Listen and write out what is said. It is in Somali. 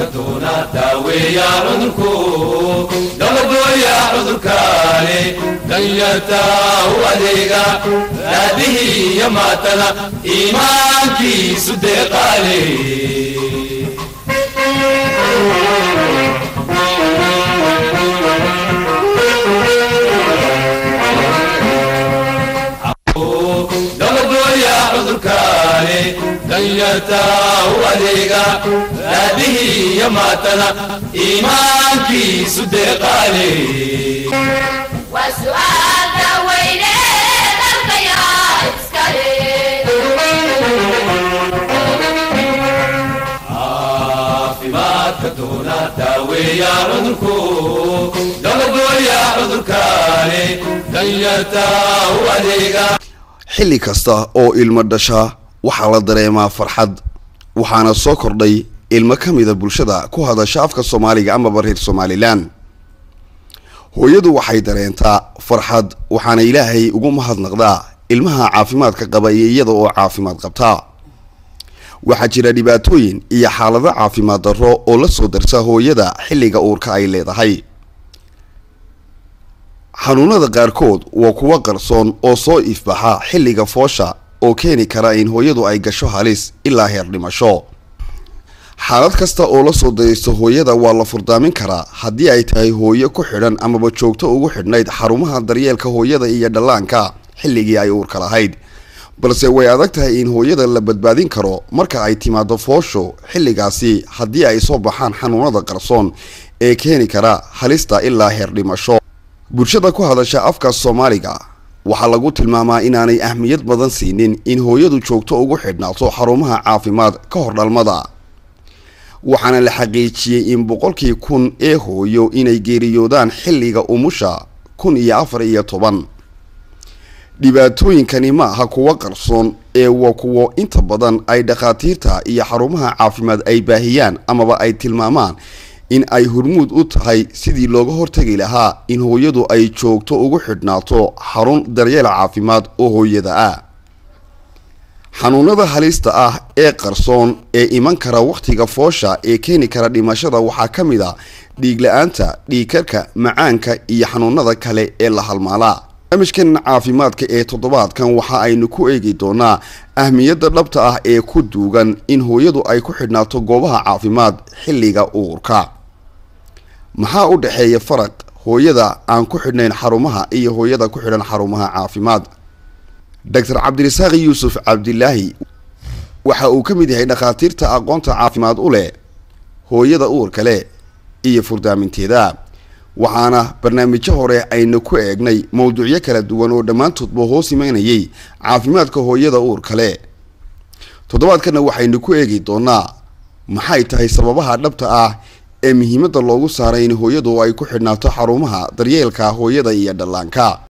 doona daaweeya cudurku dabagooya cudurkaani danyarta u adeega raadihii iyo maatana iimaankiisu deeqaale dabagooya cudurkaani danyarta u adeega raadihii iyo maatana iimaankiisu deeqaale waa su'aalka weyne dalkayaa iskale caafimaadka doona daaweeya cudurku dabagooya cudurkaani danyarta u adeega xilli kasta oo ilmo dhasha waxaa la dareemaa farxad waxaana soo kordhay ilmo ka mida bulshada ku hadasha afka soomaaliga amaba reer somalilan hooyadu waxay dareentaa farxad waxaana ilaahay ugu mahadnaqdaa ilmaha caafimaadka qaba iyo iyada oo caafimaad qabtaa waxaa jira dhibaatooyin iyo xaalado caafimaad darro oo la soo darsa hooyada xilliga uurka ay leedahay xanuunada qaarkood waa kuwo qarsoon oo soo ifbaxa xilliga foosha oo keeni kara in hooyadu ay gasho halis ilaa heer dhimasho xaalad kasta oo la soo dayaysto hooyada waa la furdaamin karaa haddii ay tahay hooyo ku xidhan amaba joogto ugu xidhnayd xarumaha daryeelka hooyada iyo dhallaanka xilligii ay uurka lahayd balse way adag tahay in hooyada la badbaadin karo marka ay timaado foosho xilligaasi haddii ay soo baxaan xanuunada qarsoon ee keeni kara halista ilaa heer dhimasho bulshada ku hadasha afka soomaaliga waxaa lagu tilmaamaa inaanay ahmiyad badan siinin in hooyadu joogto ugu xidhnaato xarumaha caafimaad ka hor dhalmada waxaana la xaqiijiyey in boqolkii kun ee hooyo inay geeriyoodaan xilliga umusha kun iyo afar iyo toban dhibaatooyinkani ma aha kuwo qarsoon ee waa kuwo inta badan ay dhakhaatiirta iyo xarumaha caafimaad ay baahiyaan amaba ay tilmaamaan in ay hormuud u tahay sidii looga hortagi lahaa in hooyadu ay joogto ugu xidhnaato xarun daryeel caafimaad oo hooyada ah xanuunada halista ah ee qarsoon ee iman kara wakhtiga foosha ee keeni kara dhimashada waxaa ka mid a dhiig la-aanta dhiigkarka macaanka iyo xanuunada kale ee la halmaalaa barnaamijkan caafimaadka ee toddobaadkan waxa aynu ku eegi doonaa ahmiyadda dhabta ah ee ku duugan in hooyadu ay ku xidhnaato goobaha caafimaad xilliga uurka maxaa u dhexeeya faraq hooyada aan ku xidhnayn xarumaha iyo hooyada ku xidhan xarumaha caafimaad doctor cabdirasaaq yuusuf cabdilaahi waxa uu ka mid yahay dhakhaatiirta aqoonta caafimaad u leh hooyada uurka leh iyo furdaaminteeda waxaana barnaamijyo hore aynu ku eegnay mowduucyo kala duwan oo dhammaantoodba hoos imanayay caafimaadka hooyada uurka leh toddobaadkana waxaynu ku eegi doonaa maxay tahay sababaha dhabta ah ee muhiimadda loogu saaray in hooyadu ay ku xidhnaato xarumaha daryeelka hooyada iyo dhallaanka